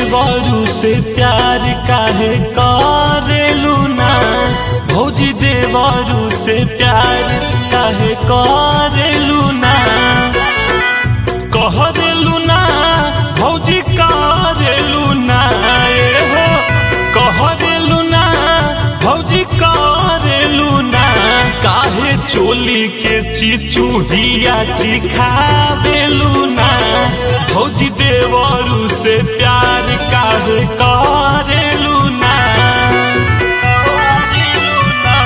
देवरू से प्यार काहे करेलू ना भौजी देवरू से प्यार काहे करेलू ना कहरेलू ना भौजी करेलू ना ए हो कहरेलू ना भौजी करेलू ना काहे चोली के चिचुहिया चिखावेलू ना भौजी देवरू से प्यार काहे करेलू ना करेलू ना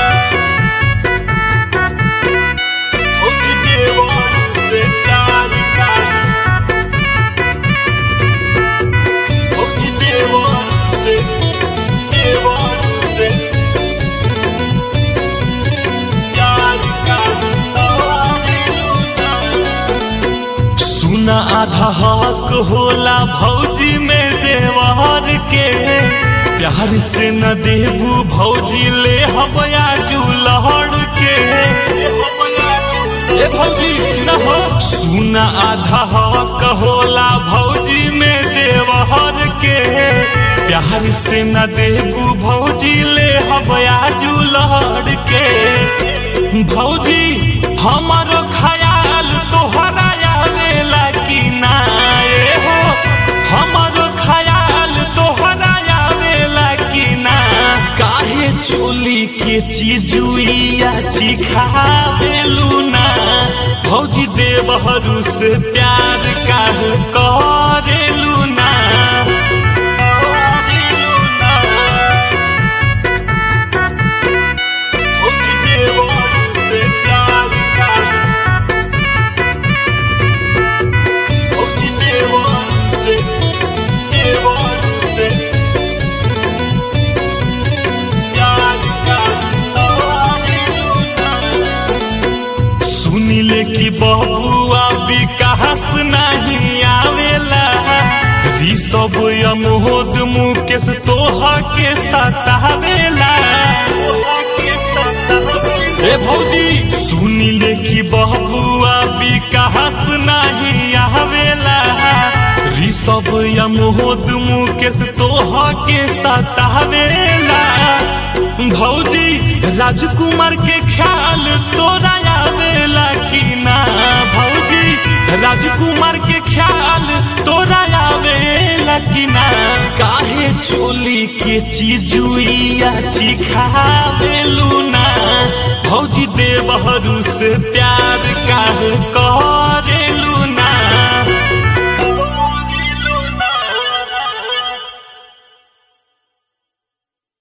भौजी देवरू से प्यार काहे भौजी देवरू से देवरू से प्यार काहे करेलू ना सुना आधा हक होला भौजी में देवर के प्यार से न देबू भौजी ले हबया जुलहड़ के ए भौजी न हो सुना आधा हक होला भौजी में देवर के प्यार से न देबू भौजी ले हबया जुलहड़ के भौजी हमारो ख्याल तोहरा आवेला कि ना ए हो हमारो ख्याल तोहरा आवेला कि ना काहे चोली के चिजुइया चिखावेलू ना भौजी देवहरू से प्यार काहे करेलू ना करेलू ना भौजी देवहरू से प्यार काहे भौजी देवहरू से देवहरू से प्यार काहे सुनिले कि बबुआ विकास नहीं आवेला ऋषभ यमोद मुकेश तोहा के सतावेला ए भौजी सुनिले कि बबुआ विकास नहीं आवेला ऋषभ यमोद मुकेश तोहा के सतावेला भौजी राजकुमार के ख्याल तोरा आवेला कि ना भौजी राजकुमार के ख्याल तोरा आवेला कि ना काहे चोली के चिजुइया चिखावेलू ना भौजी देवहरू से प्यार काहे कर